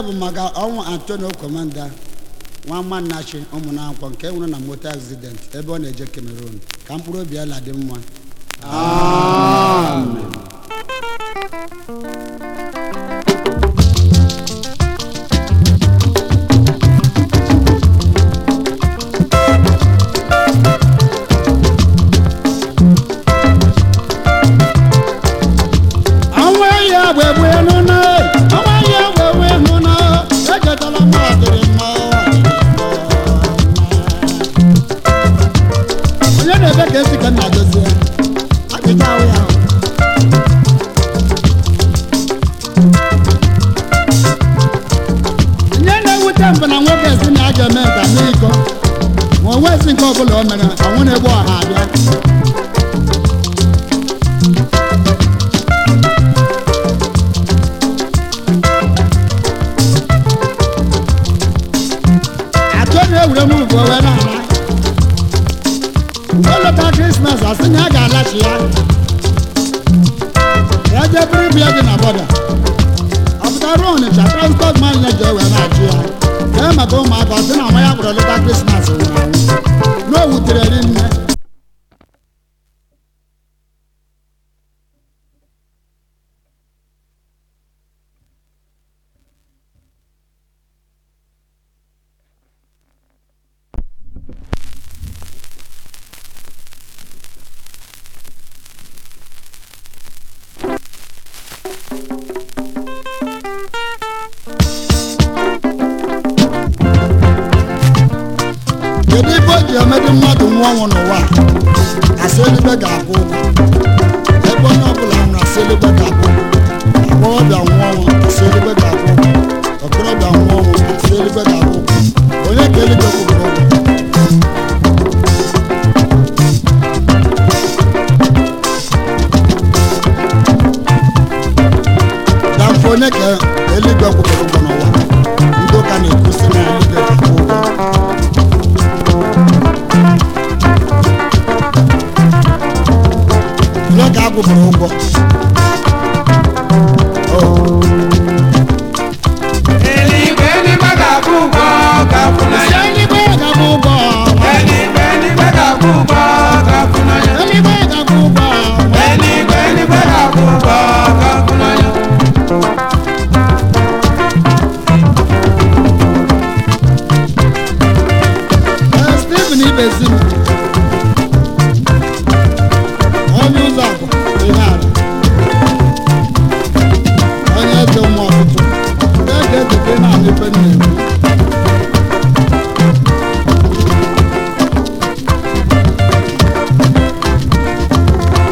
bụ maka ọnwụ antonio komanda nwa mmannachi ụmụnakwọ nke nwụrụ na moto accident ebe ọ na-eje cameroon ka mkpụrụ obi ya la dị mma ọnwa ya bụ egbu enu na ọnwa ya bụ egbu enu na echetala m ọdịrị mma onye na-ebe ka esi ka nna dozie ajụjụ ahụ ya onye na-ewute mbụ na nwoke si na aja eme nka n'iko ma o nwezi nke ọbụla o mere ọnwụ na-egbu ọha abịa atụ na-ewure m ugwu wee na-ala oleta krismas asị na ya ga-alachi ya ya jee bụrụ ibu ya dị na bọda ọ pụtara ọnịcha transport man ya ji wee na-achụ ya ee maka ụmụaka ọ sị na nwa ya kpọrọ leta krismas nwụrụ anwụ na o wutere ri nne kedu ibe o ji emedi mmadụ nwụọ ọnwụ n'ụwa a? asị eluigwe ga-akwụ ụgwọ ebe onye ọbụla nwụrụ asị eluigwe ga-akwụ ụgwọ agbọghọbịa nwụọ ọnwụ asị eluigwe ga-akwụ ụgwọ okorobịa nwụọ ọnwụ asị eluigwe ga-akwụ ụgwọ onye ka eluigwe kwụrụ ụgwọ damfe onye ka eluigwe kwụrụ ụgwọ n'ụwa ndị ụka na-ekwusi na eluigwe ga-akwụ ụgwọ onye ka akwụbụrụ ụgwọ Oh. Eluigwe eluigwe ga-akwụ ụgwọ ga-akwụ n'anya. eluigwe ga-akwụ ụgwọ Eluigwe eluigwe ga-akwụ ụgwọ ga-akwụ n'anya. eluigwe ga-akwụ ụgwọ Eluigwe eluigwe ga-akwụ ụgwọ ga-akwụ n'anya. Ee, Stephen Ibezi